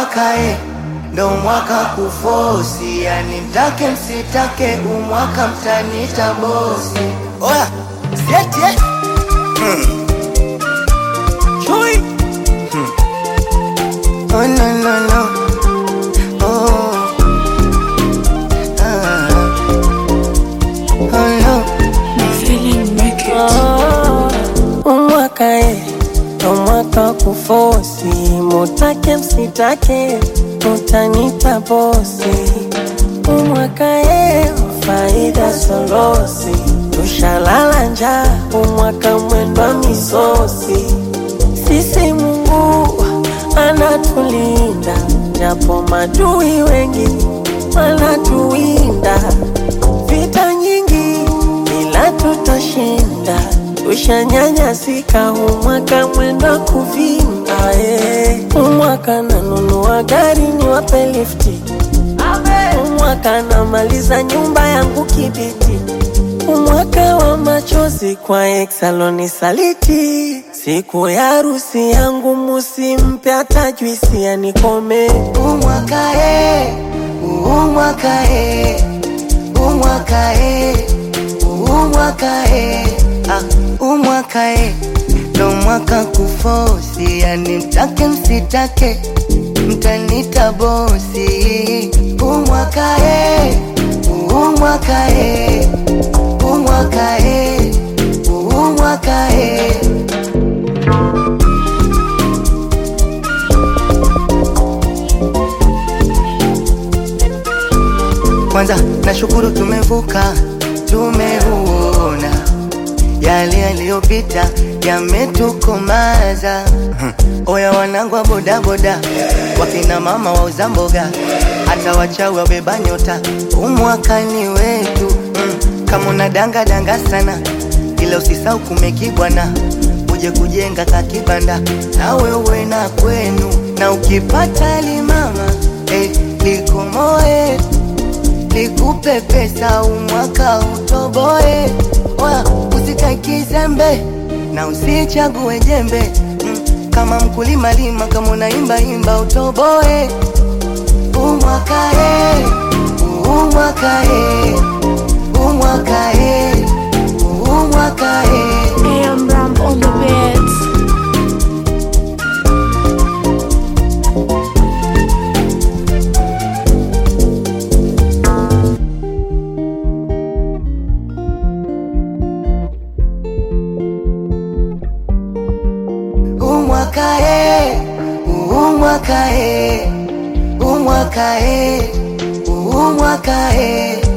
umwaka e, ndo mwaka kufosi, yani mtake msitake, umwaka mtanita bosi. Oya, sieti eh? Hmm. Chui. Hmm. Oh, no, no, no. Oh. Ah. Oh, no. umwaka e umwaka kufosi mutake msitake utanita bosi umwaka e faida solosi tushalala njaa umwaka mwendwa misosi sisi Mungu anatulinda japo madui wengi wanatuwinda vita nyingi ila tutashinda tushanyanyasika umwaka mwenda kuvimba eh. umwaka nanunua gari ni wape lifti umwaka namaliza nyumba yangu kibiti umwaka wa machozi kwa exaloni saliti siku ya harusi yangu musimpe hata juisi yanikome umwaka e, umwaka e, umwaka e, umwaka e, ah, umwaka e, ndo mwaka kufosi, yani mtake msitake, mtanita bosi. Umwaka e, umwaka e, umwaka e, umwaka e. Kwanza nashukuru tumevuka, tumeuona yale yaliyopita yametukomaza. Oya wanangu wa bodaboda, wakina mama wauza mboga, hata wachawi wabeba nyota, umwakani wetu mm. Kama una danga danga sana, ila usisau kumekibwana, uje kujenga kakibanda na wewe na kwenu, na ukipata limama eh, likomoe nikupe pesa umwaka utoboe, Oya, usikae kizembe na usichague jembe mm, kama mkulima lima, kama unaimba imba utoboe. Umwaka e, umwaka e, umwaka e, umwaka e. AM Ram on the beats. umwaka e, umwaka e, umwaka e, umwaka e.